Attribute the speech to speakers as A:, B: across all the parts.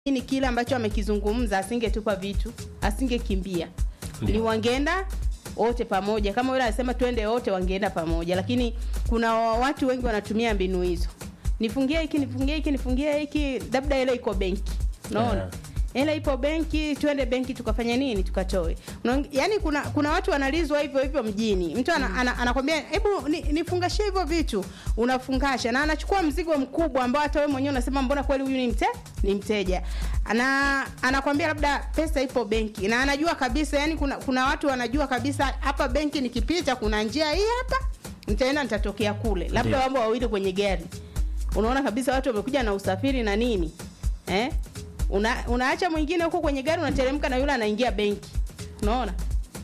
A: ni kile ambacho amekizungumza, asingetupa vitu, asingekimbia,
B: Ndio.
A: ni wangeenda wote pamoja. Kama yule anasema twende wote, wangeenda pamoja, lakini kuna watu wengi wanatumia mbinu hizo, nifungie hiki, nifungie hiki, nifungie hiki, labda ile iko benki, unaona
B: Yeah.
A: hela ipo benki, twende benki tukafanya nini, tukatoe. Unaong- Yaani kuna kuna watu wanalizwa hivyo hivyo mjini, mtu ana, ana, anakwambia hebu ni, nifungashie hivyo vitu, unafungasha na anachukua mzigo mkubwa ambao hata wewe mwenyewe unasema mbona kweli huyu ni mte ni mteja. Ana anakwambia labda pesa ipo benki na anajua kabisa, yani kuna kuna watu wanajua kabisa hapa benki nikipita kuna njia hii hapa, nitaenda nitatokea kule, labda
B: Ndio.
A: wamo wawili kwenye gari unaona kabisa watu wamekuja na usafiri na nini eh? Una, unaacha mwingine huko kwenye gari unateremka na yule anaingia benki unaona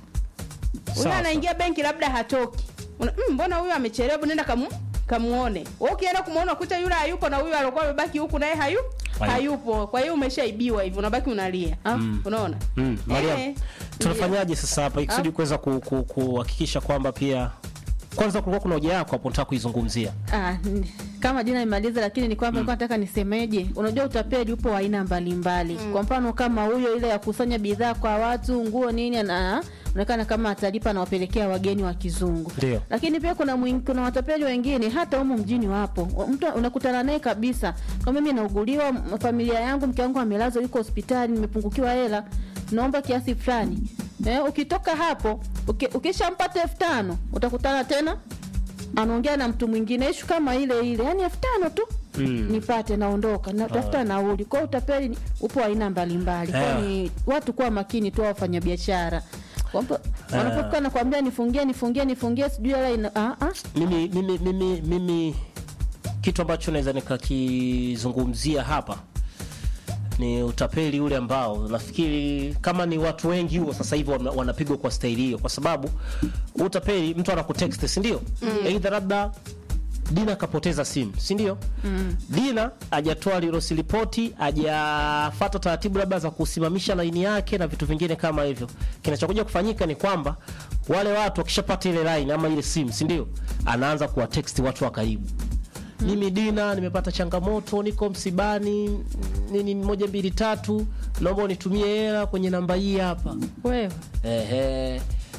A: huyu
B: Sawa,
A: anaingia benki labda hatoki Una, mm, mbona huyu amechelewa hebu nenda kamu kamuone wewe ukienda kumuona kuta yule hayupo na huyu alikuwa amebaki huku naye hayu
B: Hayupo.
A: hayupo kwa hiyo umeshaibiwa hivyo unabaki unalia unaona
B: Mm, Mariam,
A: Eh,
B: tunafanyaje sasa hapa ikusudi
A: Ah.
B: kuweza ku- ku- kuhakikisha kwamba pia kwanza kulikuwa kuna hoja yako hapo nataka kuizungumzia.
C: Ah, n- kama jina imaliza lakini ni kwamba nilikuwa nataka nisemeje unajua utapeli upo wa aina mbalimbali kwa mfano kama huyo ile ya kusanya bidhaa kwa watu nguo nini ana onekana kama atalipa na wapelekea wageni wa kizungu
B: Ndio.
C: lakini pia kuna mwing, kuna watapeli wengine hata humu mjini wapo mtu unakutana naye kabisa kama mimi nauguliwa m- familia yangu mke wangu amelazwa yuko hospitali nimepungukiwa hela naomba kiasi fulani eh, ukitoka hapo uki, ukishampata elfu tano utakutana tena anaongea na mtu mwingine ishu kama ile ile yani elfu tano tu
B: Mm.
C: nipate naondoka natafuta nauli kwao utapeli ni- upo aina mbalimbali
B: Eh.
C: kwao ni watu kuwa makini tu wafanya biashara wanapokuwa nakwambia nifungie nifungie nifungie sijui hela ina ah, ah.
B: Mimi mimi mimi mimi kitu ambacho naweza nikakizungumzia hapa ni utapeli ule ambao nafikiri kama ni watu wengi huo sasa hivi wana- wanapigwa kwa staili hiyo, kwa sababu utapeli, mtu anakutext si ndio? Aidha labda Dina akapoteza simu si ndio? Dina hajatoa lirosi ripoti, hajafata taratibu labda za kusimamisha laini yake na vitu vingine kama hivyo. Kinachokuja kufanyika ni kwamba wale watu wakishapata ile line ama ile simu si ndio, anaanza kuwatext watu wa karibu mimi Dina nimepata changamoto, niko msibani, nini moja mbili tatu, naomba unitumie hela kwenye namba hii hapa.
C: wewe
B: Ehe.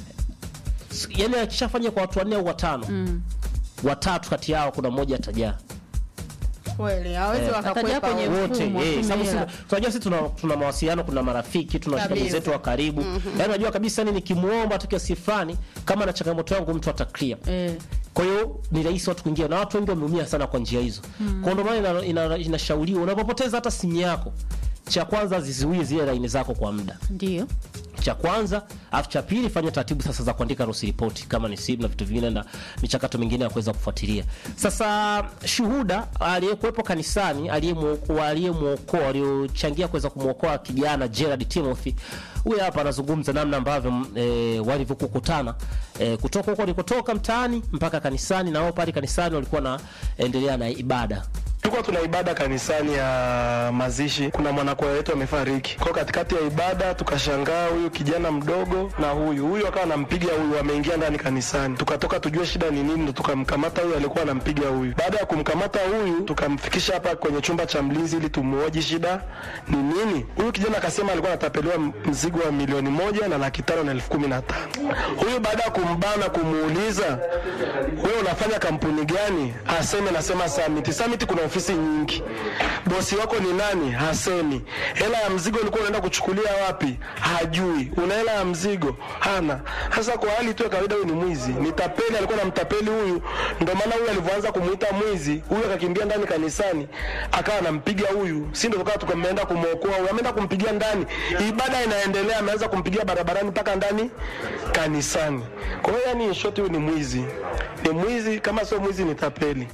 B: S- Yaani akishafanya kwa watu wanne au watano
C: mm.
B: watatu kati yao kuna mmoja atajaa
A: kweli hawezi
B: Eh,
A: wakakwepa
C: atajaa kwenye
A: wote.
B: wote.
C: Mfumo,
B: Eh, sababu
C: tumela.
B: sisi- tunajua sisi tuna, tuna mawasiliano, kuna marafiki, tuna washikaji
A: Kabisa.
B: zetu wa karibu. Yaani unajua kabisa ni nikimuomba tu kiasi fulani kama na changamoto yangu mtu ataclear.
C: eh.
B: Kwa hiyo ni rahisi watu kuingia, na watu wengi wameumia sana kwa njia hizo. Kwa ndio maana ina- ina- inashauriwa unapopoteza hata simu yako, cha kwanza zizuie zile laini zako kwa muda
C: ndio
B: cha kwanza alafu cha pili fanya taratibu sasa za kuandika loss report kama ni simu na vitu vingine na michakato mingine ya kuweza kufuatilia sasa shuhuda aliyekuwepo kanisani aliyemwokoa aliyemwokoa aliyochangia kuweza kumwokoa kijana Gerald Timothy huyu hapa anazungumza namna ambavyo mm, e, walivyokukutana e, kutoka huko walikotoka mtaani mpaka kanisani na wao pale kanisani walikuwa naendelea na ibada
D: Tulikuwa tuna ibada kanisani ya mazishi, kuna mwanakwaya wetu amefariki. Kwa katikati ya ibada tukashangaa huyu kijana mdogo na huyu huyu akawa anampiga huyu, ameingia ndani kanisani. Tukatoka tujue shida ni nini, ndo tukamkamata huyu alikuwa anampiga huyu. Baada ya kumkamata huyu, tukamfikisha hapa kwenye chumba cha mlinzi ili tumuoji shida ni nini. Huyu kijana akasema alikuwa anatapeliwa mzigo wa milioni moja na laki tano na elfu kumi na tano. Huyu baada ya kumbana kumuuliza, wewe unafanya kampuni gani? Aseme nasema Summit. Summit kuna ofisi nyingi. Bosi wako ni nani? Hasemi. Hela ya mzigo ulikuwa unaenda kuchukulia wapi? Hajui. Una hela ya mzigo? Hana. Sasa kwa hali tu ya kawaida, huyu ni mwizi, ni tapeli, alikuwa anamtapeli huyu. Ndio maana huyu alivyoanza kumuita mwizi, huyu akakimbia ndani kanisani, akawa anampiga huyu, si ndio? Tukawa tukameenda kumwokoa huyu, ameenda kumpigia ndani, ibada inaendelea, ameanza kumpigia barabarani mpaka ndani kanisani. Kwa hiyo yani, in short, huyu ni mwizi, ni mwizi, kama sio mwizi ni tapeli.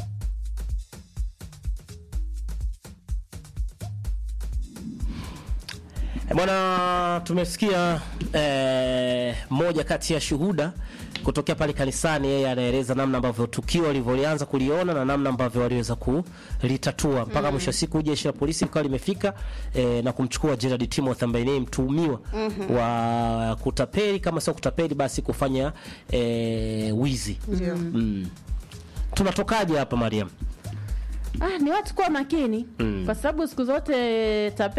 B: Eh, Bwana, tumesikia eh, moja kati ya shuhuda kutokea pale kanisani. Yeye anaeleza namna ambavyo tukio walivyolianza kuliona na namna ambavyo waliweza kulitatua mpaka mwisho wa siku jeshi la polisi likawa limefika eh, na kumchukua Gerald Timothy ambaye ni mtuhumiwa wa kutapeli, kama sio kutapeli basi kufanya eh, wizi. Mm. Tunatokaje hapa Mariam?
C: Ah, ni watu kuwa makini
B: Mm.
C: kwa sababu siku zote tape